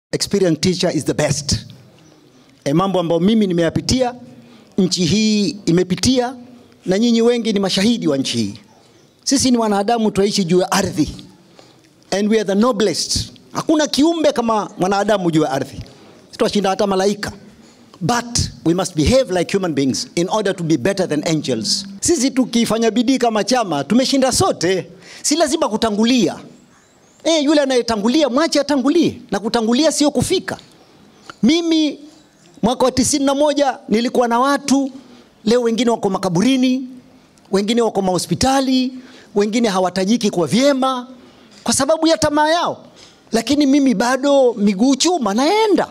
experienced teacher is the best. E, mambo ambayo mimi nimeyapitia, nchi hii imepitia, na nyinyi wengi ni mashahidi wa nchi hii. Sisi ni wanadamu, tunaishi juu ya ardhi, and we are the noblest. Hakuna kiumbe kama mwanadamu juu ya ardhi, tunashinda hata malaika but we must behave like human beings in order to be better than angels. Sisi tukifanya bidii kama chama tumeshinda sote, si lazima kutangulia. E, yule anayetangulia mwache atangulie, na kutangulia sio kufika. Mimi mwaka wa tisini na moja nilikuwa na watu, leo wengine wako makaburini, wengine wako mahospitali, wengine hawatajiki kwa vyema kwa sababu ya tamaa yao, lakini mimi bado miguu chuma naenda.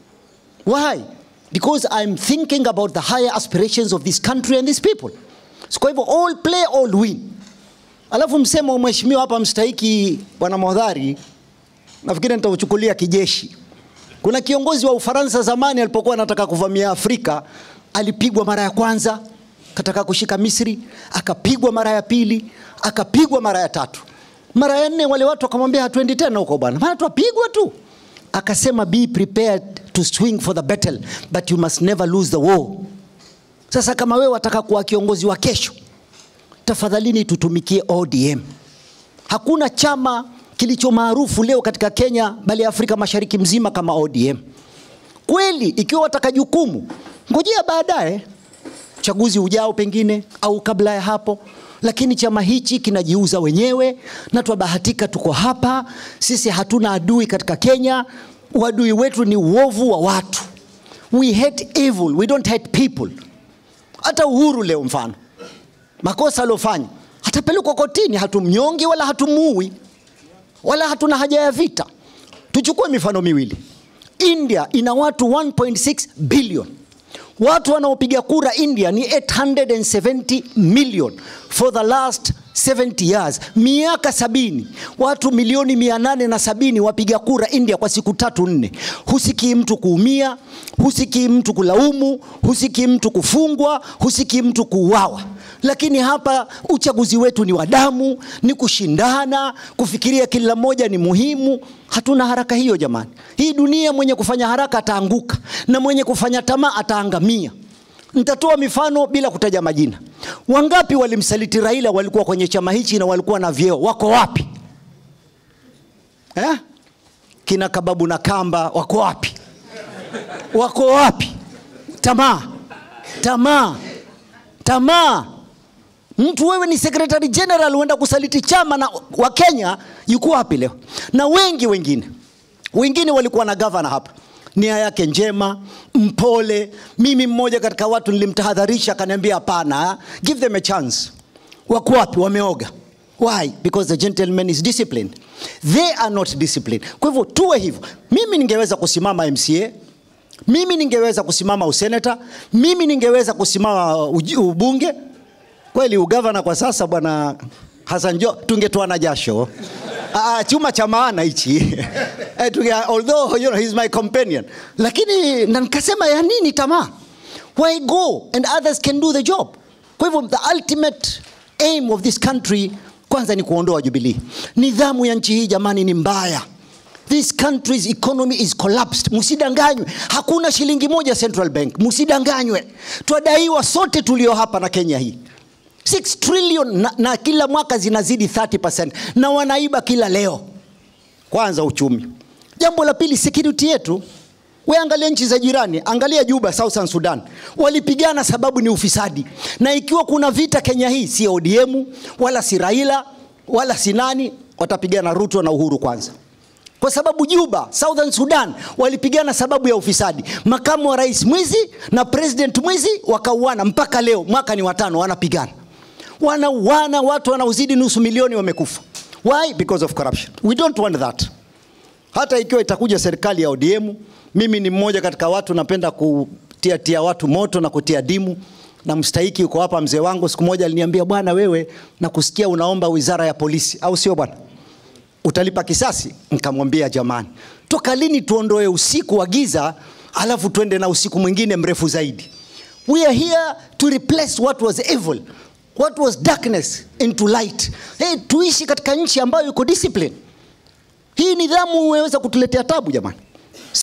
Why? Because I'm thinking about the higher aspirations of this country and these people. So kwa hivyo all play all win. Alafu msemo wa mheshimiwa hapa mstahiki bwana Modhari, nafikiri nitauchukulia kijeshi. Kuna kiongozi wa Ufaransa zamani alipokuwa anataka kuvamia Afrika, alipigwa mara ya kwanza, kataka kushika Misri, akapigwa mara ya pili, akapigwa mara ya tatu. Mara ya nne wale watu wakamwambia hatuendi tena huko bwana, maana twapigwa tu. Akasema be prepared to swing for the battle but you must never lose the war. Sasa kama wewe wataka kuwa kiongozi wa kesho, tafadhalini tutumikie ODM. Hakuna chama kilicho maarufu leo katika Kenya bali Afrika Mashariki mzima kama ODM. Kweli, ikiwa wataka jukumu, ngojea baadaye uchaguzi ujao pengine au kabla ya hapo, lakini chama hichi kinajiuza wenyewe, na twabahatika tuko hapa. Sisi hatuna adui katika Kenya. Uadui wetu ni uovu wa watu. We hate evil, we don't hate people. Hata Uhuru leo mfano makosa aliofanya hatapelekwa kotini, hatumnyongi wala hatumuui wala hatuna haja ya vita. Tuchukue mifano miwili. India ina watu 1.6 billion. Watu wanaopiga kura India ni 870 million for the last 70 years, miaka sabini. Watu milioni mia nane na sabini wapiga kura India kwa siku tatu nne. Husikii mtu kuumia, husikii mtu kulaumu, husikii mtu kufungwa, husikii mtu kuuawa. Lakini hapa uchaguzi wetu ni wa damu, ni kushindana, kufikiria kila mmoja ni muhimu. Hatuna haraka hiyo jamani. Hii dunia, mwenye kufanya haraka ataanguka na mwenye kufanya tamaa ataangamia. Nitatoa mifano bila kutaja majina. Wangapi walimsaliti Raila walikuwa kwenye chama hichi na walikuwa na vyeo, wako wapi eh? Kina Kababu na Kamba wako wapi? Wako wapi? Tamaa, tamaa, tamaa. Mtu wewe ni secretary general, uenda kusaliti chama na wa Kenya, yuko wapi leo? Na wengi wengine wengine walikuwa na gavana hapa nia yake njema, mpole. Mimi mmoja katika watu nilimtahadharisha, akaniambia hapana, give them a chance. Wako wapi? Wameoga. Why? Because the gentleman is disciplined. They are not disciplined. Kwa hivyo tuwe hivyo. Mimi ningeweza kusimama MCA, mimi ningeweza kusimama useneta, mimi ningeweza kusimama ubunge. Kweli ugavana kwa sasa, bwana Hassan Jo, tungetoana jasho uh, chuma cha maana hichi although you know, he's my companion lakini na nikasema ya nini tamaa why go and others can do the job kwa hivyo the ultimate aim of this country kwanza ni kuondoa jubilii nidhamu ya nchi hii jamani ni mbaya this country's economy is collapsed msidanganywe hakuna shilingi moja central bank msidanganywe twadaiwa sote tulio hapa na kenya hii 6 trillion na, na kila mwaka zinazidi 30% na wanaiba kila leo. Kwanza uchumi. Jambo la pili security yetu. We angalia nchi za jirani, angalia Juba, Southern Sudan, walipigana sababu ni ufisadi. Na ikiwa kuna vita Kenya hii, si ODM wala si Raila wala si nani, watapigana Ruto na Uhuru kwanza kwa sababu Juba, Southern Sudan walipigana sababu ya ufisadi. Makamu wa rais mwizi na president mwizi wakauana, mpaka leo mwaka ni watano wanapigana wanauana, watu wanaozidi nusu milioni wamekufa. Why? Because of corruption. We don't want that. Hata ikiwa itakuja serikali ya ODM, mimi ni mmoja katika watu napenda kutia tia watu moto na kutia dimu na mstahiki uko hapa, mzee wangu siku moja aliniambia, bwana wewe, nakusikia unaomba wizara ya polisi, au sio bwana? Utalipa kisasi? Nikamwambia jamani, toka lini tuondoe usiku wa giza alafu tuende na usiku mwingine mrefu zaidi? We are here to replace what was evil what was darkness into light. Hey, tuishi katika nchi ambayo iko discipline. Hii nidhamu imeweza kutuletea tabu jamani.